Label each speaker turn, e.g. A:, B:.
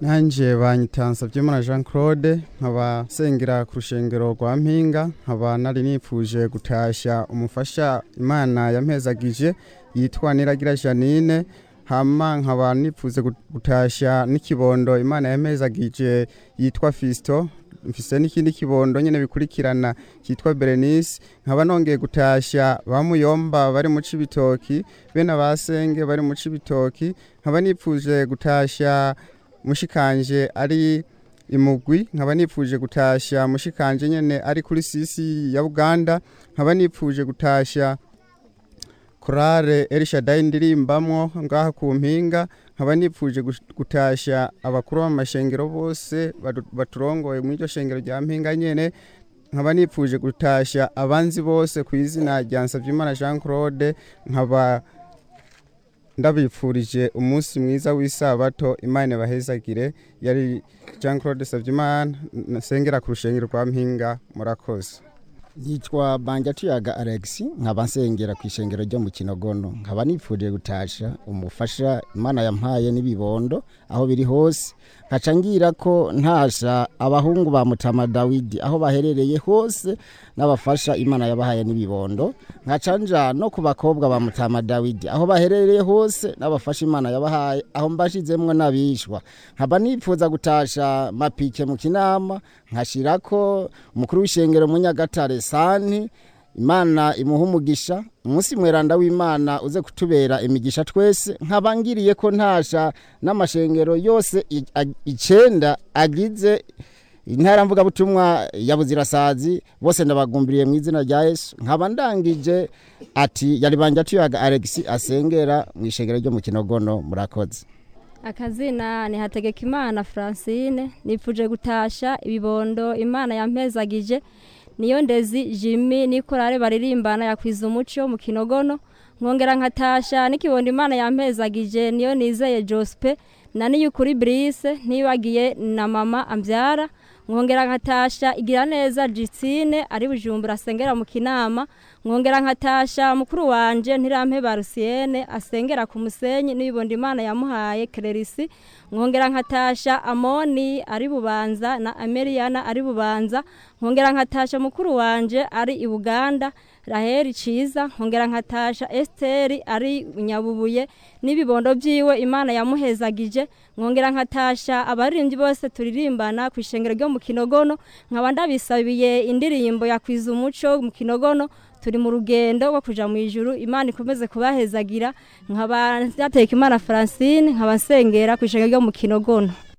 A: nanjye banyitansa by'imana jean claude nkaba sengera ku rushengero rwa mpinga nkaba nari nipfuje gutashya umufasha imana yampezagije yitwa niragira janine hama nkaba nipfuze gutashya n'ikibondo imana yampezagije yitwa fisito mfise n'ikindi kibondo nyine bikurikirana cyitwa berenice nkaba nongeye gutashya bamuyomba bari mu cibitoki bene abasenge bari mu cibitoki nkaba nipfuje gutashya mushikanje ari imugwi nkaba nipfuje gutashya mushikanje nyene ari kuri sisi ya Uganda nkaba nipfuje gutashya korale Elshadai ndirimbamwo ngaha ku mpinga nkaba nipfuje gutashya abakuru b'amashengero bose baturongoye mu iryo shengero rya mpinga nyene nkaba nipfuje gutashya abanzi bose ku izina rya Nsavyimana Jean Claude nkaba ndabipfurije umunsi mwiza w'isabato imana bahezagire yari jean claude sabyimana nsengera ku rushengero rwa mpinga murakoze
B: yitwa banjatuyaga alex nkaba nsengera ku ishengero ryo mu kinogono nkaba nipfuriye gutasha umufasha imana yampaye n'ibibondo aho biri hose nkaca ngira ko ntasha abahungu ba mutama dawidi aho baherereye hose n'abafasha imana yabahaye n'ibibondo nkaca nja no ku bakobwa ba mutama dawidi aho baherereye hose n'abafasha imana yabahaye aho mbashizemwo n'abishwa nkaba nipfuza gutasha mapike mu kinama nkashirako umukuru w'ishengero mu nyagatare santi imana imuha umugisha umunsi mweranda w'imana uze kutubera imigisha twese nkaba ngiriye ko ntasha n'amashengero yose icenda agize intara mvugabutumwa ya buzirasazi bose ndabagumbiriye mu izina rya yesu nkaba ndangije ati yari banje atuyaga alex asengera mu ishengero ryo mu kinogono murakoze
C: akazina ni hategekimana francine nipfuje gutasha ibibondo imana yampezagije niyo ndezi jimmy nikorare baririmbana yakwiza umuco mu kinogono nkongera nkatasha n'ikibondo imana yampezagije niyo nizeye jospe na niyukuri brise ntibagiye na mama ambyara nkongera nkatasha igira neza jisine ari bujumbura asengera mu kinama nkongera nkatasha mukuru wanje ntirampe barusiene asengera ku musenyi n'ibibondo imana yamuhaye kererisi nkongera nkatasha amoni ari bubanza na ameriana ari bubanza nkongera nkatasha mukuru wanje ari i buganda raheri ciza nkongera nkatasha esteri ari nyabubuye n'ibibondo byiwe imana yamuhezagije nkongera nkatasha abaririmbyi bose turirimbana ku ishengero ryo mu kinogono nkaba ndabisabiye indirimbo yakwiza umuco mu kinogono turi mu rugendo rwo kuja mu ijuru imana ikomeze kubahezagira nkaba nateka imana francine nkaba nsengera ku ishengero ryo mu kinogono